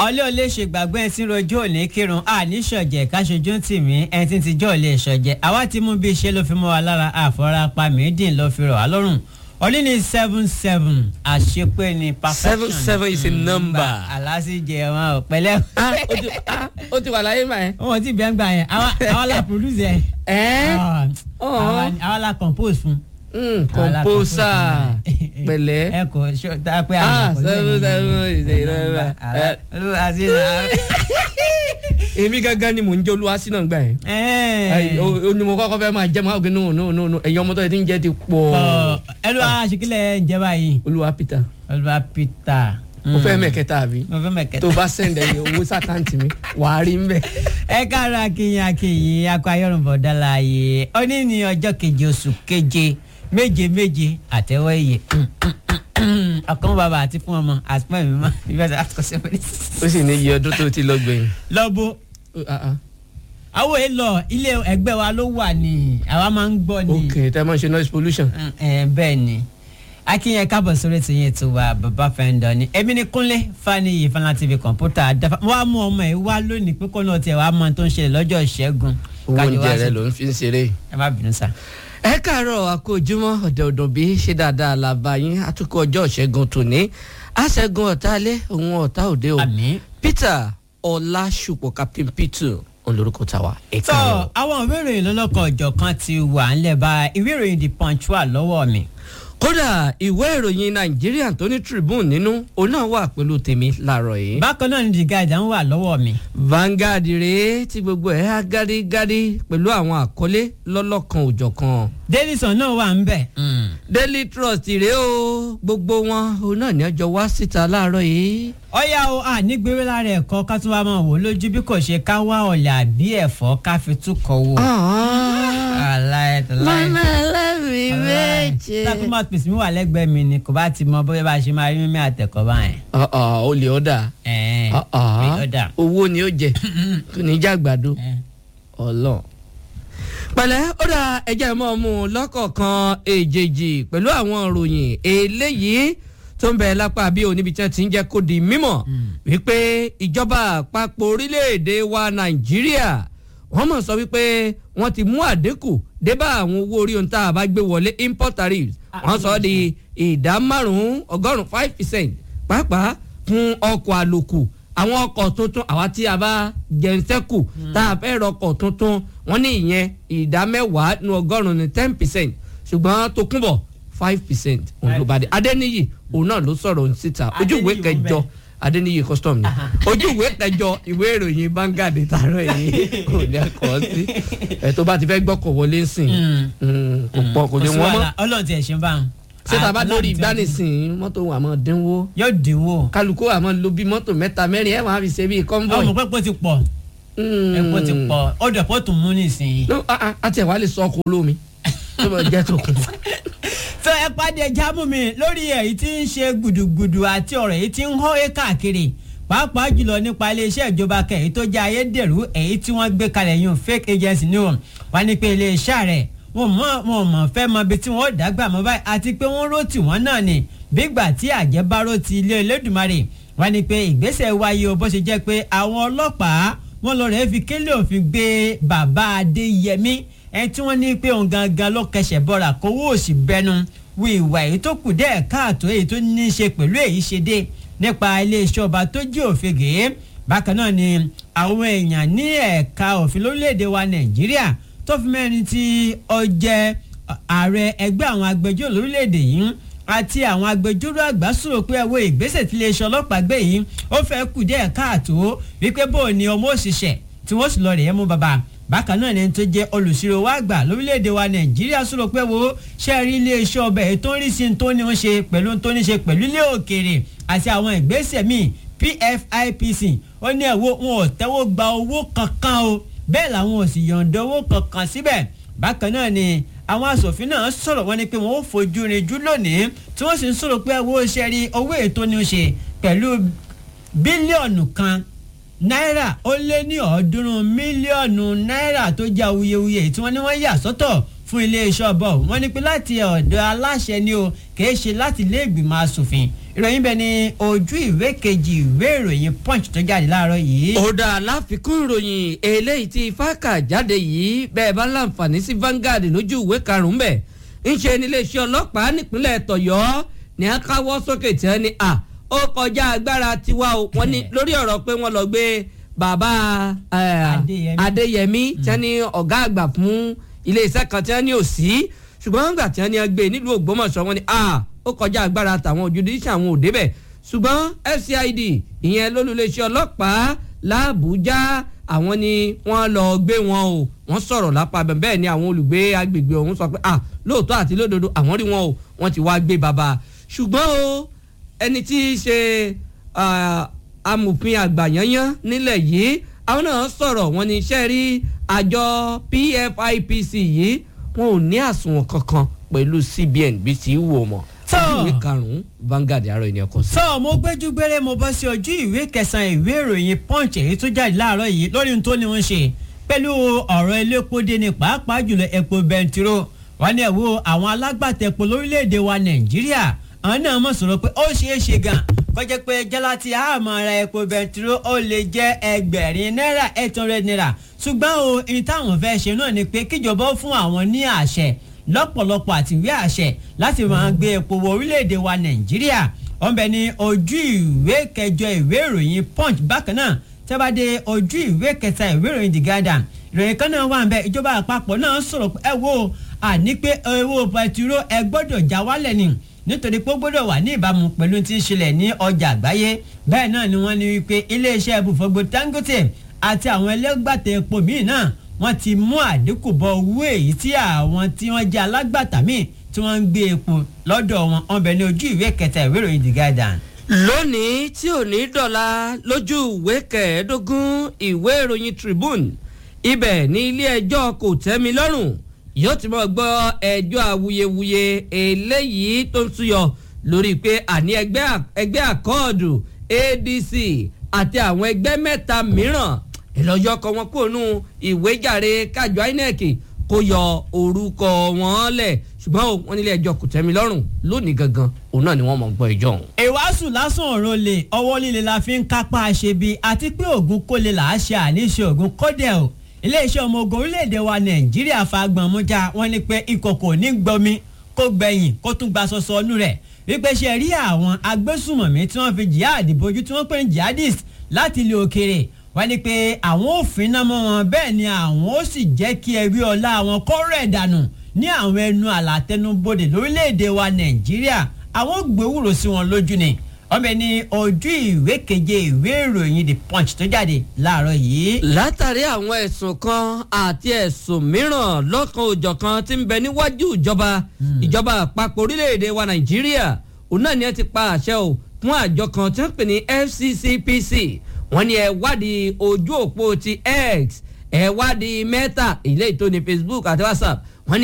ọlẹ́ ò lè ṣe gbàgbé ẹni tí ń rojú òní kírun àní ṣọ̀jẹ̀ káṣojú tì mí ẹni tí ń tijọ́ ò lè ṣọ̀jẹ̀ àwa ti mú bí iṣẹ́ ló fi mọ́ wa lára àfọ̀ràpá mídìn ló fi rọ̀ wá lọ́rùn ọdún ní seven seven àṣepé ni perfection Seven, seven is a number. aláṣíjẹ wọn ò pẹ̀lẹ́. Ah, ó ti- ah, ó ti wà láyé mà ẹ́. wọn ti bẹ́ẹ̀ gbà yẹn àwa àwa la produce yẹn. ẹ́ Ah, Ọ̀hún. àwa ni- àwa la compose fún. Mm, Àwa la compose composer fún. pẹ̀lẹ́. ẹ kò ṣó tá a pé Ah, àwọn seven, seven is a number. èmi gángan ni mò ń jẹ́ olúwa sínú gbà yẹn. Ayi, o o ni mo kọ́kọ́ fẹ́ máa jẹ́ máa gbé nù nù nù nù ẹ̀yin ọmọ tó yẹ ti ń jẹ́ ti pọ̀. ẹlú aṣèkílẹ̀ ǹjẹ́ báyìí olúwa peter olùwà peter. mo fẹ́ mẹ̀kẹta àbí mo fẹ́ mẹ̀kẹ́ta. tó bá sẹ́ndẹ̀ yìí owó sàkáǹtì mi wàá rí mbẹ́. ẹ káàárọ̀ akínyìn akínyìn akọ ayọ̀rùnbọ̀ dálàyé òní ní ọjọ́ keje oṣù keje méje méje àtẹwọ́ iye ọkàn bàbá àti fún ọmọ àtúmọ̀ mi mọ́ ìfẹsẹ̀ àtúkọ̀sẹ̀ wọlé. ó sì ní iye ọdún tó ti lọ gbẹ̀yìn. lọ́bù Ó, ah, ah. àwọn èèlò ilé ẹgbẹ́ wa ló wà ní àwa máa ń gbọ́ ní. ok tẹ́ ẹ máa ń ṣe noise pollution. ẹ bẹ́ẹ̀ ni akínyẹn kábọ̀ sórí ti yẹn tó wa bàbá fẹ́ǹdọ̀ ni èmi ni kúnlé faniyi fana tv kọ̀ǹpútà dáfà wọ́n á mú ọmọ ẹ̀ wá lónìí pé kó náà tiẹ̀ wá mọ tó ń ṣẹlẹ̀ lọ́jọ́ ìṣẹ́gun owó kájọ wá oúnjẹ rẹ sí- ló ń fi ń ṣeré. ẹ má bínú sá. ẹ káàárọ̀ àkójúmọ́ ọ̀dẹ̀ ọ̀dọ̀ bí ṣe dáadáa la bá yín àtúkọ̀ ọjọ́ ìṣẹ́gun tòní àṣẹ́gun ọ̀tá alẹ́ òun ọ̀tá òde o àmì. peter ọlásùpọ̀ captain peter olórúkọ tàwa ẹ tó káàárọ̀. àwọn ìwé ìròyìn lọ́lọ́kan ọ̀jọ̀ kan ti wà ńlẹ̀ bá ìwé ìròyìn the punch wà lọ́wọ́ mi. kódà ìwé ìròyìn nàìjíríà tó ní tribune nínú òun náà wà pẹ̀lú tèmi láàárọ̀ yìí. bákan náà ni the guardian wà lọ́wọ́ mi. Vanguard rèé tí gbogbo ẹ̀ á gádígádí pẹ̀lú àwọn àkọlé lọ́lọ́kan òjọ̀kan. daily sun náà wà ń bẹ̀. Daily Trust rèé o gbogbo wọn òun náà ní ọjọ́ wá síta láàárọ̀ yìí. ọ̀yá o a nígbèrè lára ẹ̀kọ́ ká tún wá máa wò lójú bí kò ṣe ká wá ọ̀lẹ̀ àbí ẹ̀fọ́ ká fi túkọ̀ wò. aláì mama ẹlẹ́rìí méje. takumat pèsè mi wà lẹ́gbẹ̀ẹ́ mi ni kò bá ti mọ bóyá bá a ṣe máa rí mímí àtẹ̀kọ́ báyẹn. o lè ọ̀dà ẹ̀ẹ́n ọ̀dà. owó ni ó jẹ kò ní já gbàdo ọlọ́run. pẹ̀lẹ́ ó dà ẹjẹ́ mọ́ mú un lọ́kọ̀ọ̀kan èjèèjì pẹ̀lú àwọn ìròyìn eléyìí tó ń bẹ lápá bí oníbi tí wọ́n ti ń jẹ́ kó di mímọ̀ wípé ìjọba àpapọ̀ orílẹ̀-èdè wa nàìjíríà wọ́n mọ̀ sọ wípé wọ́n ti mú àdínkù débà àwọn owó orí ohun tá a bá gbé wọlé import tariffs wọ́n sọ ọ́ di ìdá márùn-ún ọgọ́rùn-ún five percent pàápàá fún ọkọ̀ àlòkù àwọn ọkọ̀ tuntun àwa tí a bá jẹnsẹ́kù tá a fẹ́ rọkọ̀ tuntun wọ́n ní ìyẹn ìdá mẹ́wàá nu ọgọ́rùn-ún ní ten percent ṣùgbọ́n tó kúnbọ̀ five percent òun ló bá dé adẹ́niyì òun náà ló sọ̀rọ̀ síta ojú ìwé Adéníyì kẹjọ wọ́n adẹ́niyì custom ni ojú ìwé kẹjọ ìwé ìròyìn Vanguard tààrọ̀ yìí kò ní akọ̀ sí ẹ̀ tó bá ti fẹ́ gbọ́kọ̀ wọlé sìn kò pọ̀ kò ní wọ́n mọ́ ọlọ́run ti ẹ̀ ṣe ń bá wọn. ṣé tá a bá Ọlọ́run lórí ti ẹ̀ ṣe ń bá wọn. ìgbánisìn mọ́tò wà mọ́ dínwó yóò dínwó. kálukú àmọ́ lo bí mọ́tò mẹ́ta mẹ́rin ẹ̀ máa fi ṣe bíi convoy. ọmọ pẹ́pọ́ ti pọ̀ ẹ̀pọ̀ ti pọ̀ ọdọ̀ pọ̀ tún mú nísìnyí. no ah, ah, àti ẹ̀ wá lè sọ ọkọ̀ olómi tó bá jẹ́ tó kù. tó ẹ pàdé jámù mi lórí èyí tí ń ṣe gbùdùgbùdù àti ọ̀rọ̀ èyí tí ń hó é káàkiri pàápàá jùlọ nípa iléeṣẹ́ ìjọba kẹ̀yìn tó jẹ́ ayédèrú èyí tí wọ́n gbé kalẹ̀ yún fake agency ní wọn wá ní pé iléeṣẹ́ rẹ̀ wọn mọ̀ wọn mọ̀ fẹ́ mọ ibi tí wọ́n dàgbà mọ́ báyìí àti pé wọ́n ró tì wọ́n náà ni bígbà tí àjẹbárò ti ilé Elédùmarè wá ní pé ìgbésẹ̀ wáyé o bó ṣe jẹ́ pé àwọn ọlọ́pàá wọn lọ rẹ̀ fi kélé òfin gbé bàbá Adéyẹmí ẹni tí wọ́n ní pé òun gangan ló kẹsẹ̀ bọ́ra kówó òsì bẹnu wo ìwà èyí tó kù dẹ́ẹ̀ káàtó èyí tó ní í ṣe pẹ̀lú èyí ṣe dé nípa iléeṣẹ́ ọba tó jí òfin gèé bákan náà ni àwọn èèyàn ní ẹ̀ka òfin lórílẹ̀‐èdè wa Nàìjíríà tó fi mẹ́rin tí ó jẹ́ ààrẹ ẹgbẹ́ àwọn agbẹjọ́rò lórílẹ̀‐èdè yìí àti àwọn agbẹjọ́rò àgbà sọ̀rọ̀ pé ẹwọ́ ìgbésẹ̀ tí iléeṣẹ́ ọlọ́pàá gbé yìí ó fẹ́ kù díẹ̀ káàtó wípé bó ni ọmọ òṣìṣẹ́ tí wọ́n sì lọ rèé mú bàbá bákan náà ni ẹni tó jẹ́ olùsirò wa àgbà lórílẹ̀‐èdè wa nàìjíríà sọ̀rọ̀ pé wo ṣe rí iléeṣẹ́ ọbẹ̀ èyí tó ń rí sí ní tó ní ń ṣe pẹ̀lú tó ní ṣe pẹ̀lú ilé òkèèrè àti àwọn ìgbésẹ̀ míì PFIPC ó ní ẹ̀wọ́ wọn ò tẹ́wọ́ gba owó kankan o bẹ́ẹ̀ làwọn ò sì yọ̀ǹda owó kankan síbẹ̀ bákan náà ni àwọn asòfin náà sọ̀rọ̀ wọn ni pé wọ́n ó fojú rinjú lónìí tí wọ́n sì ń sọ̀rọ̀ pé owó ṣe rí owó ètò ní í ṣe pẹ̀lú bílíọ̀nù kan náírà ó lé ní ọ̀ọ́dúnrún mílíọ̀nù náírà tó jẹ́ awuyewuye tí wọ́n ní wọ́n yà sọ́tọ̀ fún iléeṣẹ́ ọbọ̀ wọ́n ní pé láti ọ̀dọ̀ aláṣẹ ni o kìí ṣe láti ilé ìgbìmọ̀ asòfin ìròyìn bẹ ní ojú ìwé kejì ìwé ìròyìn punch tó jáde láàárọ̀ yìí. ó dá láfikún ìròyìn eléyìí tí fáàkà jáde yìí bẹ́ẹ̀ bá láǹfààní sí Vanguard lójú ìwé karùn-ún bẹ̀ ń ṣe níléeṣẹ́ ọlọ́pàá nípínlẹ̀ tọ̀yọ́ ní a káwọ́ sókè tí wọ́n ní à ó kọjá agbára tiwa o wọ́n ní lórí ọ̀rọ̀ pé wọ́n lọ gbé bàbá Adéyẹmí tí wọ́n ní ọ̀gá àgbà fún iléeṣẹ́ kan tí wọ́n ní òsì ṣùgbọ́n nígbà tí wọ́n ní gbé nílùú Ògbómọ̀ṣọ́ wọ́n ní à ó kọjá agbára tàwọn ojúdíṣẹ́ àwọn òde bẹ̀ ṣùgbọ́n FCID ìyẹn lólùléeṣẹ́ ọlọ́pàá làbújá àwọn ni wọ́n lọ gbé wọn o wọ́n sọ̀rọ̀ lápá bẹ́ẹ̀ ni àwọn olùgbé agbègbè ọ̀hún sọ pé ah lóòótọ́ àti lódodo àwọn rí wọn o wọ́n ti wá gbé bàbá ṣùgbọ́n o ẹni tí í ṣe amòfin àgbà yányán nílẹ̀ yìí àwọn náà sọ̀rọ̀ wọn ní iṣẹ́ rí àjọ PFIPC yìí wọn ò ní àsùnwọ̀n kankan pẹ̀lú CBN bí ti wò mọ́ ìwé karùn-ún Vanguard àárọ̀ ènìyàn kọ sí. sọ mo gbẹ́jú gbére mo bọ́ sí ojú ìwé kẹsàn-án ìwé ìròyìn punch èyí tó jáde láàárọ̀ yìí lórí ohun tó ní wọ́n ṣe pẹ̀lú ọ̀rọ̀ elépo dé ní pàápàá jùlọ epo bẹntiró wọn ní ẹ̀wọ́ àwọn alágbàtà epo lórílẹ̀‐èdè wa Nàìjíríà àwọn náà mọ̀ sọ̀rọ̀ pé ó ṣeé ṣe gan kọjá pé jálá tí a máa ra epo bẹntiró ó lè jẹ́ ẹgbẹ̀rin náírà eight hundred naira ṣùgbọ́n o ní táwọn fẹ́ ṣe náà ni pé kíjọba ó fún àwọn ní àṣẹ lọ́pọ̀lọpọ̀ àti ìwé àṣẹ láti máa gbé epo wọ orílẹ̀-èdè wa nàìjíríà wọ́n bẹ ní ojú ìwé kẹjọ ìwé ìròyìn punch bákan náà tẹ́bàdé ojú ìwé kẹta ìwé ìròyìn the guardian ìròyìn kan náà wà nbẹ ìjọba àpapọ̀ náà sọ̀rọ̀ ẹ wo àní pé owó pẹtiró ẹ gbọ́dọ̀ já wálẹ̀ ni nítorí pé ó gbọ́dọ̀ wà ní ìbámu pẹ̀lú tí ń ṣẹlẹ̀ ní ọjà àgbáyé bẹ́ẹ̀ náà ni wọ́n ní wípé iléeṣẹ́ ibùfọ̀gbọ̀ dangote àti àwọn ẹlẹ́gbàtà epo míì náà wọ́n ti mú àdínkù bọ owó èyí tí àwọn tí wọ́n jẹ́ alágbàtà míì tí wọ́n ń gbé epo lọ́dọ̀ wọn wọ́n bẹ ní ojú ìwé kẹta ìwé ìròyìn the guardian. lónìí tí ò ní dọ̀la lójú ìwé kẹẹ̀ẹ́dógún ìwé ìròyìn tribune ibẹ̀ ní ilé ẹjọ́ kò tẹ́mi lọ́rùn yóò ti mọ̀ gbọ́ ẹjọ́ awuyewuye eléyìí tó ń súyọ lórí pé àní ẹgbẹ́ àkọọ́dù ADC àti àwọn ẹgbẹ́ mẹ́ta mìíràn ìlọ́jọ́ kọ wọn kúrò nù ìwéjàre kájọ INEC kó yọ orúkọ wọn lẹ̀ ṣùgbọ́n wọn nílé ẹjọ́ kò tẹ́mi lọ́rùn lónìí gangan òun náà ni wọ́n mọ̀ ń gbọ́ ìjọ òun. ìwàásù lásán ọ̀rọ̀ lè ọwọ́ líle la fi ń kápá aṣebi àti pé ògùn kólé là á ṣe àníṣe ògùn kódẹ̀ o iléeṣẹ́ ọmọ ogun orílẹ̀-èdè wa nàìjíríà fagbọ̀n mújà wọ́n ní pé ìkòkò ní gbomi kó gbẹ̀yìn kó tún gba sọsọ ọnú rẹ̀ wípé ṣe rí àwọn agbésùmọ̀mí tí wọ́n fi jihad bójú tí wọ́n pè ní jihadist láti ilé òkèrè wọ́n ní pé àwọn ò finná mọ́ wọn bẹ́ẹ̀ ni àwọn ó sì jẹ́ kí ẹbí ọlá àwọn kọ́rọ̀ ẹ̀ dànù ní àwọn ẹnu àlàtẹnubodè lórílẹ̀‐èdè wa nàìjíríà àwọn ò gbéwúrò sí wọn lójú ni ọmọ ní ojú ìwé keje ìwé ìròyìn the punch tó jáde láàárọ̀ yìí. látàrí àwọn ẹ̀sùn kan àti ẹ̀sùn mìíràn lọ́kan òjọ̀kan tí ń bẹ níwájú ìjọba ìjọba àpapọ̀ orílẹ̀‐èdè wa nàìjíríà òun náà ni ẹ ti pa àṣẹ o fún àjọ kan tí wọ́n pè ní FCCPC wọ́n ní ẹ wádìí ojú òpó ti X ẹ wádìí Meta ilé ìtòní Facebook àti WhatsApp